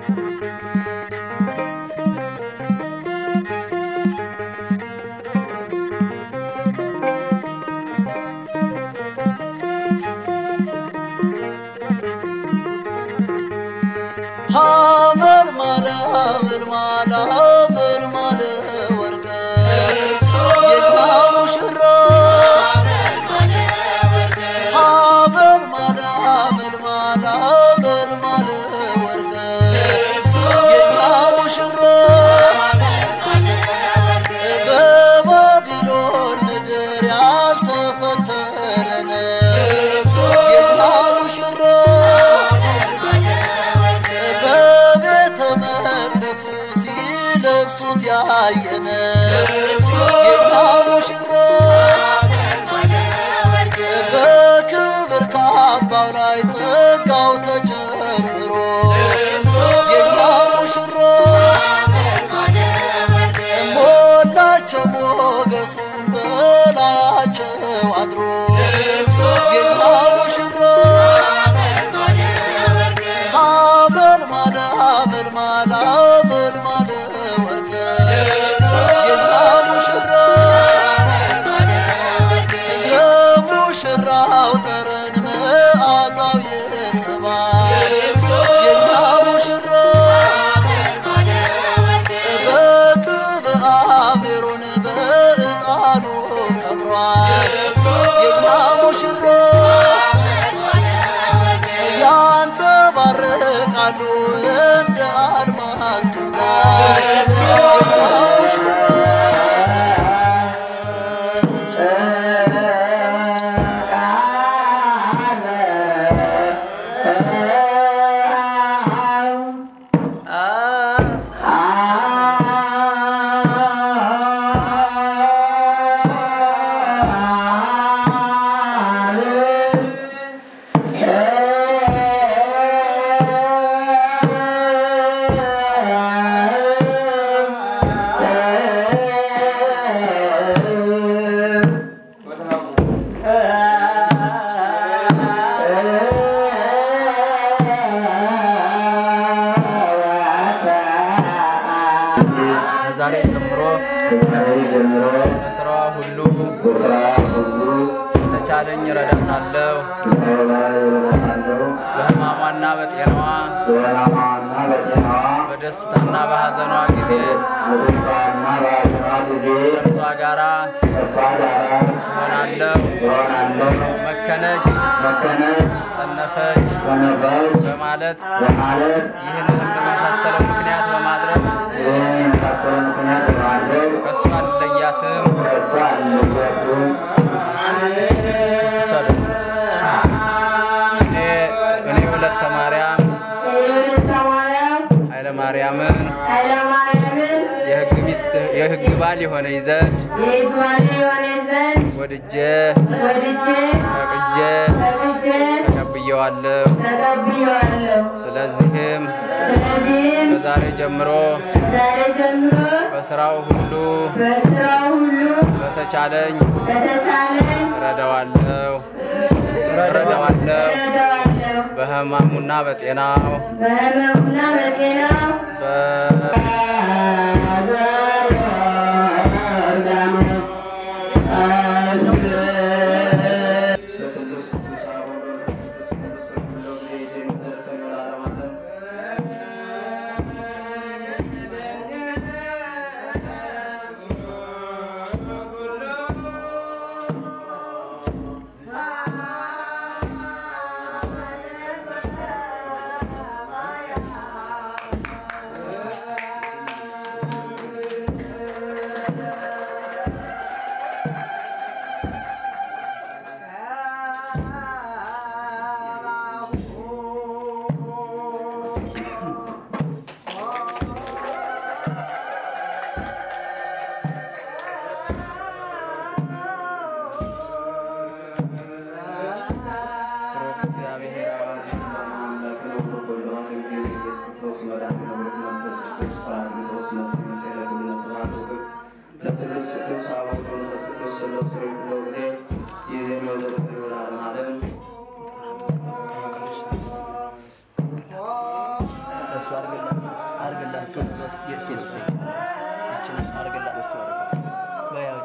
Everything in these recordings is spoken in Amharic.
ሐመር ማለ ሐመር ማለ ሐመር ማለ ወርቀ የኛ ሙሽራ ሐመር ማለ ሐመር ማለ ሐመር ማለ ወርቀ የኛ ሙሽራ በባቢሎን ምድር ያልተፈተነ የኛ ሙሽራ በቤተ መቅደሱ ሲለብሱት ያየነ ጌታ ሙሽራ በክብር ካባው ላይ ጸጋው ተጨምሮ ጌታ ሙሽራ ሞላቸው ሞገሱን በላያቸው አድሮ ጌታ ሙሽራ ሐመል ማለ ሐመል ማለ ሐመል ማለ ወርቀ የኛ ሙሽራ የሙሽራው ጠረን መዓዛው የሰባል የኛ ሙሽራ በቅብአ ሜሮን በዕጣኑ ከብሯል የኛ ሙሽራ ያንጸባርቃሉ እንደ አልማዝ ድንጋይ የኛ ሙሽራ ከዛሬ ጀምሮ በስራዋ ሁሉ ተቻለኝ እረዳታለሁ። በሕማሟና በጤናዋ በደስታና በሐዘኗ ጊዜ ከእርሷ ጋራ እሆናለሁ። መከነች፣ ጸነፈች በማለት ይህንንም በመሳሰለው ምክንያት በማድረግ ከእሷ አልለያትም። እኔ እኔ ሁለተ ማርያም ኃይለ ማርያምን የሕግ ሚስት የሕግ ባል የሆነኝ ዘንድ ወድጄ ፈቅጄ ተቀብየዋለሁ። ስለዚህም ከዛሬ ጀምሮ በስራው ሁሉ በተቻለኝ እረዳዋለሁ እረዳዋለሁ በሕማሙና በጤናው በህመሙና በጤናው በ- ብሩክ እግዚአብሔር አብ እሱ አርግላት አርግላት እሱ የእሱ የእሱ ይችን አርግላት እሱ በያው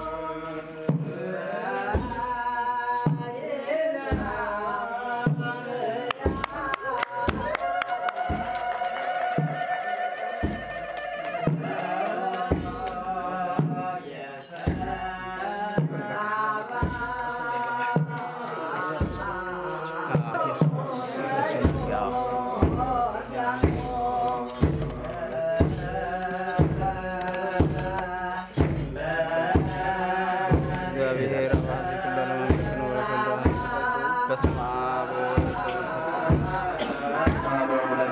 እግዚአብሔር አባት የኩለነ መንግሥት ኖረ ኩሎ በስመ አብ ወወልድ ወመንፈስ ቅዱስ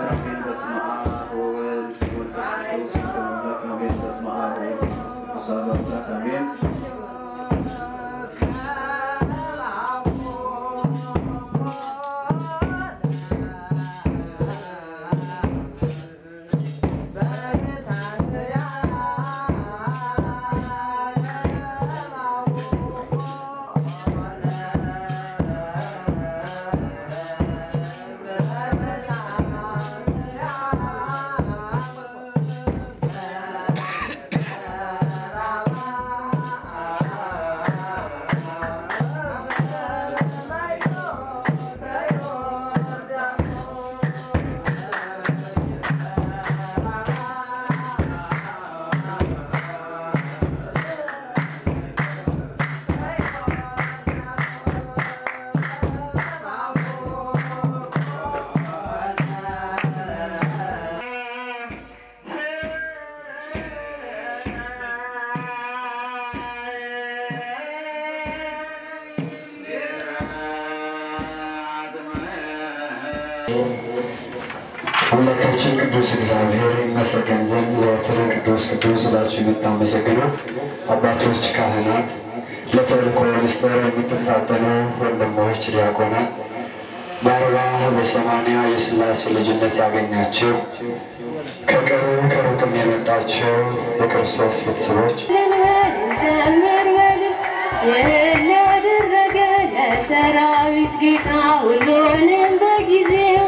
አምላካችን ቅዱስ እግዚአብሔር ይመሰገን ዘንድ ዘወትር ቅዱስ ቅዱስ ብላችሁ የምታመሰግኑ አባቶች ካህናት፣ ለተልእኮ ሚኒስቴር የምትፋጠኑ ወንድሞች ዲያቆናት፣ በአርባ በሰማንያ የሥላሴ ልጅነት ያገኛችሁ ከቅርብ ከሩቅም የመጣችሁ የክርስቶስ ቤተሰቦች ዘምር በል ይህን ላደረገ ለሰራዊት ጌታ ሁሉንም በጊዜው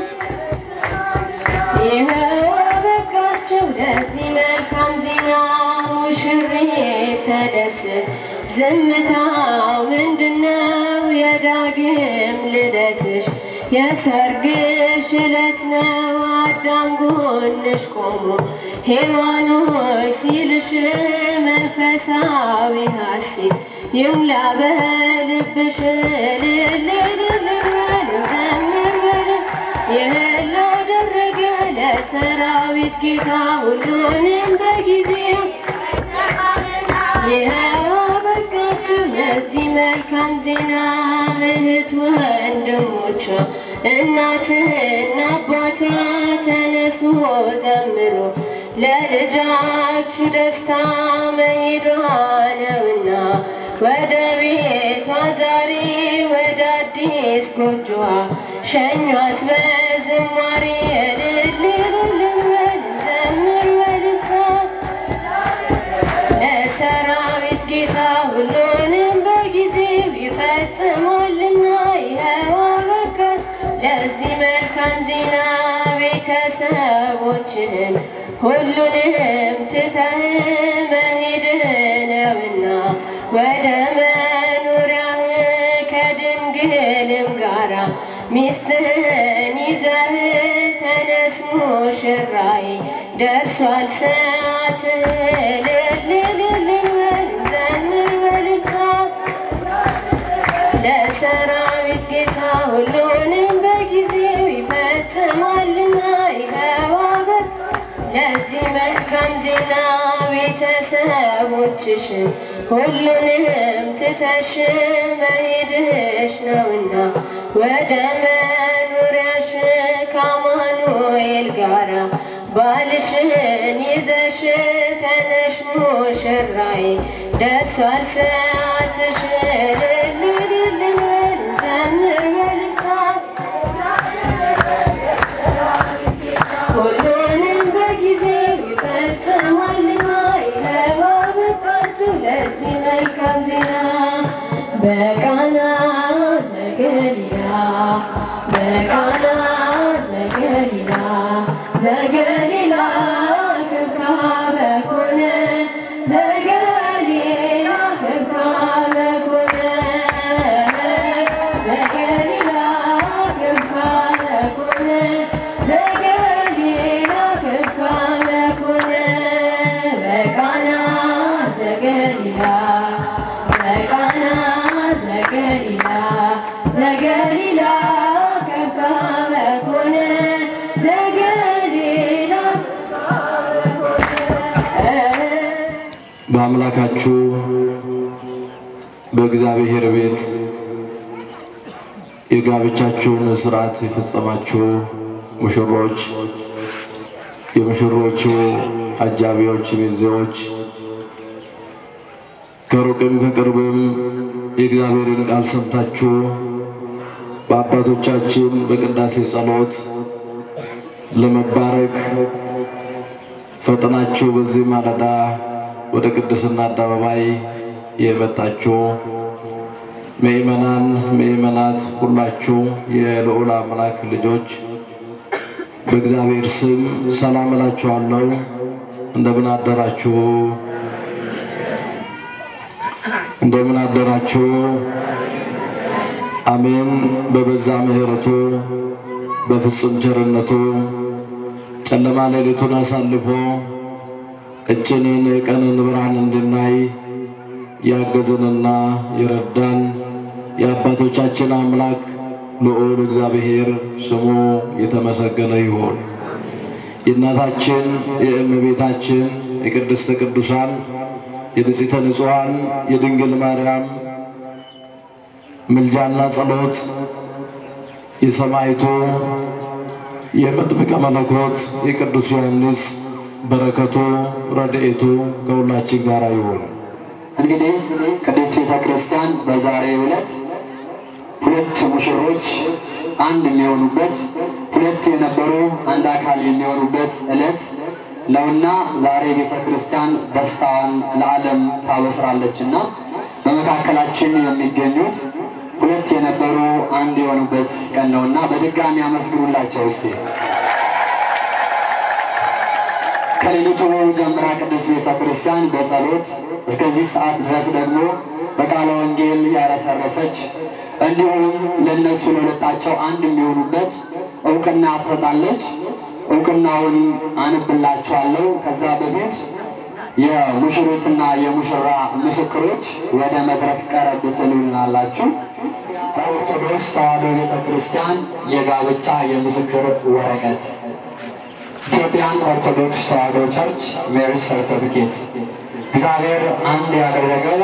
ይኸው አበቃቸው ለዚህ መልካም ዜና ሙሽሪት ተደሰት ዝምታው ምንድነው የዳግም ልደትሽ የሰርግሽ ዕለት ነው አዳም ጎንሽ ቆሞ ሔዋን ሆይ ሲልሽ መንፈሳዊ ሐሴት ይሙላ በልብሽ ልልልልበል ዘምር በል ይህን ላደረገ ለሰራዊት ጌታ ሁሉንም በጊዜው ይኸው አበቃችሁ ለዚህ መልካም ዜና እህት ወንድሞቿ እናትና አባቷ ተነሱ ዘምሩ ለልጃችሁ ደስታ መሄዷ ነውና ወደ ቤቷ ዛሬ ወደ አዲስ ጎጆዋ ሸኟት በዝማሬ እልልልልበል ዘምር በልልታ ለሰራዊት ጌታ ሁሉንም በጊዜው ይፈጽማልና ይኸው አበቃን ለዚህ መልካም ዜና ቤተሰቦችህን ሁሉንም ትተህ መሄድህ ነውና ወደ መኖሪያህ ከድንግልም ጋራ ሚስትህን ይዘህ ተነስ ሙሽራዬ ደርሷል ሰዓትህ ልልልልበል ዘምር በልልታ ለሰራዊት ጌታ ሁሉንም በጊዜው ይፈጽማልና ይኸው አበቅ ለዚህ መልካም ዜና ቤተሰቦችሽን ሁሉንም ትተሽ መሄድሽ ነውና ወደ መኖሪያሽ ከአማኑኤል ጋራ ባልሽን ይዘሽ ተነሽ ሙሽራዬ ደርሷል ሰዓትሽ ልልልልበል ዘምር በልልታ ሁሉንም በጊዜው ይፈጽማልና ይኸው አበቃችሁ ለዚህ መልካም ዜና በቃና ዘገሊላ በቃና ዘገሊላ ዘገሊላ ክብካበ ኮነ ዘገሊላ ክብካበ ኮነ ዘገሊላ ክብካበ ኮነ ዘገሊላ ክብካበ ኮነ በቃና ዘገሊላ በቃና ዘገሊላ ዘገሊላ ከብካበ ኮነ ዘገሊላ በአምላካችሁ በእግዚአብሔር ቤት የጋብቻችሁን ስርዓት የፈጸማችሁ ሙሽሮች፣ የሙሽሮቹ አጃቢዎች፣ ሚዜዎች ከሩቅም ከቅርብም የእግዚአብሔርን ቃል ሰምታችሁ በአባቶቻችን በቅዳሴ ጸሎት ለመባረክ ፈጥናችሁ በዚህ ማለዳ ወደ ቅድስና አደባባይ የመጣችሁ ምእመናን፣ ምእመናት ሁላችሁ የልዑል አምላክ ልጆች በእግዚአብሔር ስም ሰላም እላችኋለሁ። እንደምን አደራችሁ? እንደምን አደራችሁ? አሜን። በበዛ ምሕረቱ በፍጹም ቸርነቱ ጨለማ ሌሊቱን አሳልፎ እጭንን የቀንን ብርሃን እንድናይ ያገዘንና የረዳን የአባቶቻችን አምላክ ልዑል እግዚአብሔር ስሙ የተመሰገነ ይሁን። የእናታችን የእመቤታችን የቅድስተ ቅዱሳን የንጽሕተ ንጹሐን የድንግል ማርያም ምልጃና ጸሎት የሰማዕቱ የመጥምቀ መለኮት የቅዱስ ዮሐንስ በረከቱ ረድኤቱ ከሁላችን ጋር ይሁን። እንግዲህ ቅድስት ቤተ ክርስቲያን በዛሬው ዕለት ሁለት ሙሽሮች አንድ የሚሆኑበት ሁለት የነበሩ አንድ አካል የሚሆኑበት ዕለት ነውና ዛሬ ቤተ ክርስቲያን ደስታዋን ለዓለም ታበስራለችና በመካከላችን የሚገኙት ሁለት የነበሩ አንድ የሆኑበት ቀን ነውና በድጋሚ አመስግኑላቸው እስቲ። ከሌሊቱ ጀምራ ቅድስት ቤተ ክርስቲያን በጸሎት እስከዚህ ሰዓት ድረስ ደግሞ በቃለ ወንጌል ያረሰረሰች እንዲሁም ለእነሱ ለሁለታቸው አንድ የሚሆኑበት እውቅና ትሰጣለች። እውቅናውን አንብላችኋለሁ። ከዛ በፊት የሙሽሪትና የሙሽራ ምስክሮች ወደ መድረክ ቀረብ ትሉናላችሁ። ኦርቶዶክስ ተዋሕዶ ቤተ ክርስቲያን የጋብቻ የምስክር ወረቀት ኢትዮጵያን ኦርቶዶክስ ተዋሕዶ ቸርች ሜሪጅ ሰርቲፊኬት እግዚአብሔር አንድ ያደረገው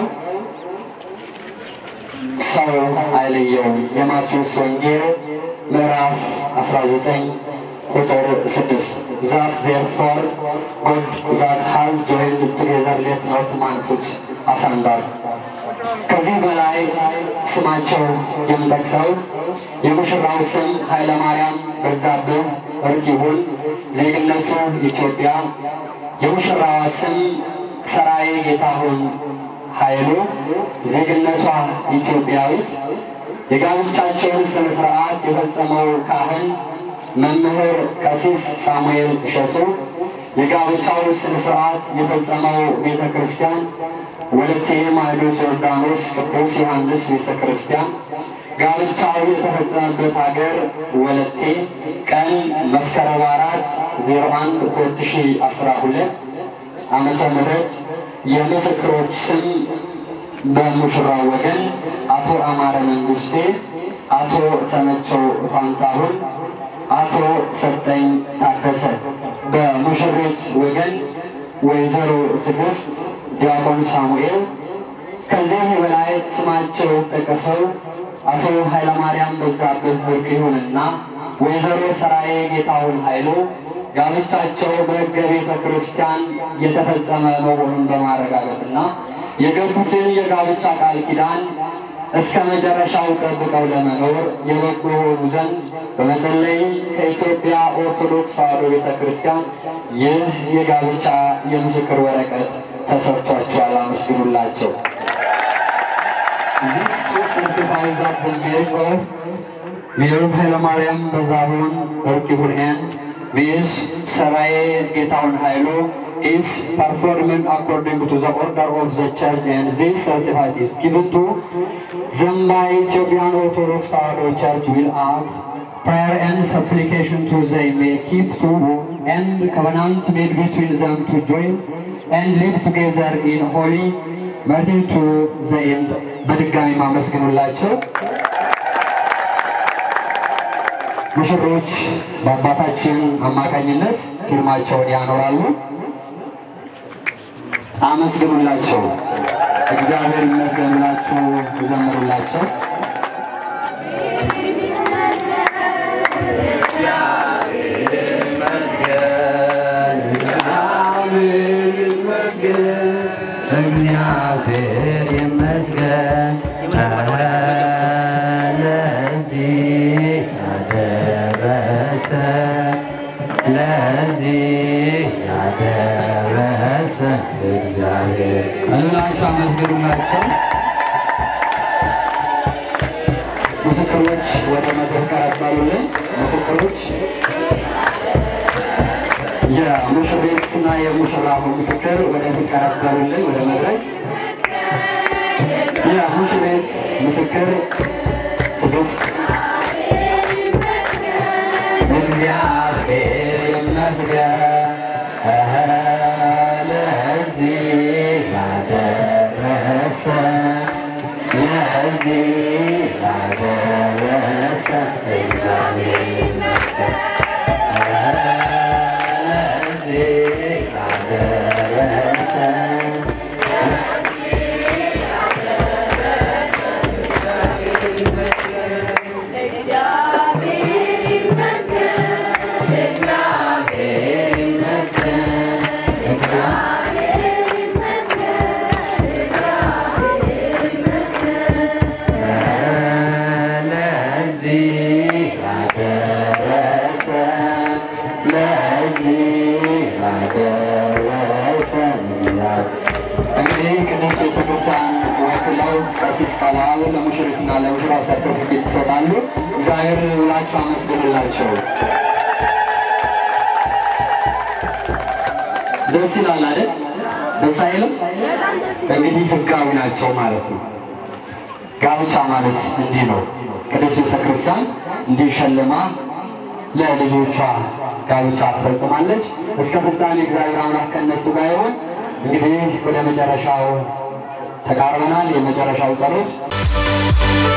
ሰው አይለየውም። የማቴዎስ ወንጌል ምዕራፍ 19 ቁጥር 6 ዛት ዜርፎር ጎድ ዛት ሃዝ ጆይንድ ቱጌዘር ሌት ኖት ማን ፑት አሳንዳር ከዚህ በላይ ስማቸው የምጠቅሰው የሙሽራው ስም ኃይለ ማርያም በዛብህ እርቅ ይሁን፣ ዜግነቱ ኢትዮጵያ። የሙሽራዋ ስም ሰራዬ ጌታሁን ኃይሉ፣ ዜግነቷ ኢትዮጵያዊት። የጋብቻቸውን ስነ ስርዓት የፈጸመው ካህን መምህር ቀሲስ ሳሙኤል እሸቱ፣ የጋብቻው ስነ ስርዓት የፈጸመው ቤተ ክርስቲያን ወለቴ ማዕዶት ዮርዳኖስ ቅዱስ ዮሐንስ ቤተ ክርስቲያን፣ ጋብቻው የተፈጸመበት ሀገር ወለቴ፣ ቀን መስከረም አራት ዜሮ አንድ ሁለት ሺ አስራ ሁለት ዓመተ ምህረት የምስክሮች ስም በሙሽራው ወገን አቶ አማረ መንግስቴ፣ አቶ ተመቸው ፋንታሁን፣ አቶ ሰጠኝ ታደሰ። በሙሽሪት ወገን ወይዘሮ ትዕግስት ዲያቆን ሳሙኤል። ከዚህ በላይ ስማቸው ጠቀሰው አቶ ኃይለማርያም በዛብህ እርቅ ይሁንና ወይዘሮ ሰራዬ ጌታሁን ኃይሉ ጋብቻቸው በሕገ ቤተ ክርስቲያን የተፈጸመ መሆኑን በማረጋገጥና የገቡትን የጋብቻ ቃል ኪዳን እስከ መጨረሻው ጠብቀው ለመኖር የበቁ የሆኑ ዘንድ በመጸለይ ከኢትዮጵያ ኦርቶዶክስ ተዋሕዶ ቤተ ክርስቲያን ይህ የጋብቻ የምስክር ወረቀት ተሰጥቷቸዋል። አመስግኑላቸው። This to certify that the marriage of Mayor Haile Mariam Bazahun Erkibul and Miss Saraye Getaun Hailo is performing according to the order of the church and this certificate is given to Zambai Ethiopian Orthodox Tewahedo Church will add prayer and supplication to they may keep to and covenant made between them to join and live together in holy martyr to the end በድጋሚ ማመስግኑላቸው ሙሽሮች በአባታችን አማካኝነት ፊርማቸውን ያኖራሉ። አመስግኑላቸው። እግዚአብሔር ይመስገን ብላችሁ ዘምሩላቸው። እግዚአብሔር ይመስገን ለዚህ ያደረሰ ለዚህ ያደረሰ እግዚአብሔር እላችሁ አመስግኑላቸው። ምስክሮች ወደ መድረክ ቀረባሉልን። ምስክሮች የሙሽሪትና የሙሽራው ምስክር ወደፊት ቀረባሉልን ወደ መድረክ የሙሽሪት ምስክር ስድስት እግዚአብሔር ይመስገን ለዚህ ላደረሰ ለዚህ ላደረሰ እግዚአብሔር ይመስገን ለዚህ ላደረሰ ለዚህ ላደረሰ ለዚህ ላደረሰ እንግዲህ ቅዱስ ቤተክርስቲያን ወክለው ቀሲስ ቀላሉ ለሙሽሪትና ለሙሽራው ሰርተፊኬት ይሰጣሉ። እግዚአብሔር ብላችሁ አመስግኑላቸው። ደስ ይላል አይደል? ደስ አይልም? እንግዲህ ህጋዊ ናቸው ማለት ነው። ጋብቻ ማለት እንዲህ ነው። ቅዱስ ቤተክርስቲያን እንዲህ ሸልማ ለልጆቿ ጋብቻ ትፈጽማለች። እስከ ፍጻሜ እግዚአብሔር አምላክ ከእነሱ ጋር ይሆን። እንግዲህ ወደ መጨረሻው ተቃርበናል። የመጨረሻው ጸሎት